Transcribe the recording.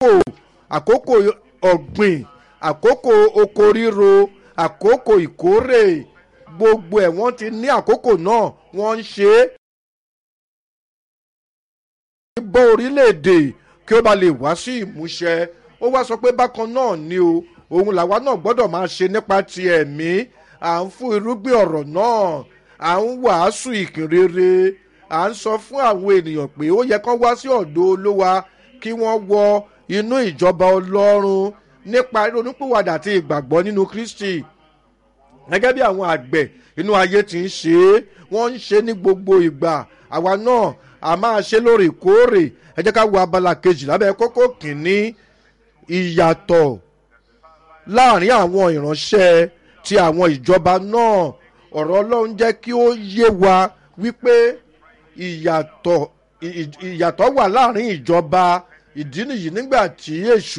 àkókò ọ̀gbìn àkókò oko ríro àkókò ìkórè gbogbo ẹ̀ wọ́n ti ní àkókò náà wọ́n ń ṣe é bọ́ orílẹ̀-èdè kí ó ba lè wá sí ìmúṣẹ ó wá sọ pé bákan náà ni o òun làwa náà gbọ́dọ̀ máa ṣe nípa ti ẹ̀mí à ń fún irúgbìn ọ̀rọ̀ náà à ń wàásù ìkìnrere à ń sọ fún àwọn ènìyàn pé ó yẹ kán wá sí ọ̀dọ̀ olówa kí wọ́n wọ inú ìjọba ọlọ́run nípa ronúpìwàdà àti ìgbàgbọ́ nínú kristi gẹ́gẹ́ bí àwọn àgbẹ̀ inú ayé ti ń ṣe é wọ́n ń ṣe ní gbogbo ìgbà àwa náà a máa ṣe lóòrèkóòrè ẹ jẹ́ ká wo abala kejì lábẹ́ kókó kìíní ìyàtọ̀ láàrin àwọn ìránṣẹ́ ti àwọn ìjọba náà ọ̀rọ̀ ọlọ́run jẹ́ kí ó yé wa wípé ìyàtọ̀ ìyàtọ̀ wà láàrin ìjọba ìdí nìyí nígbà tí èṣù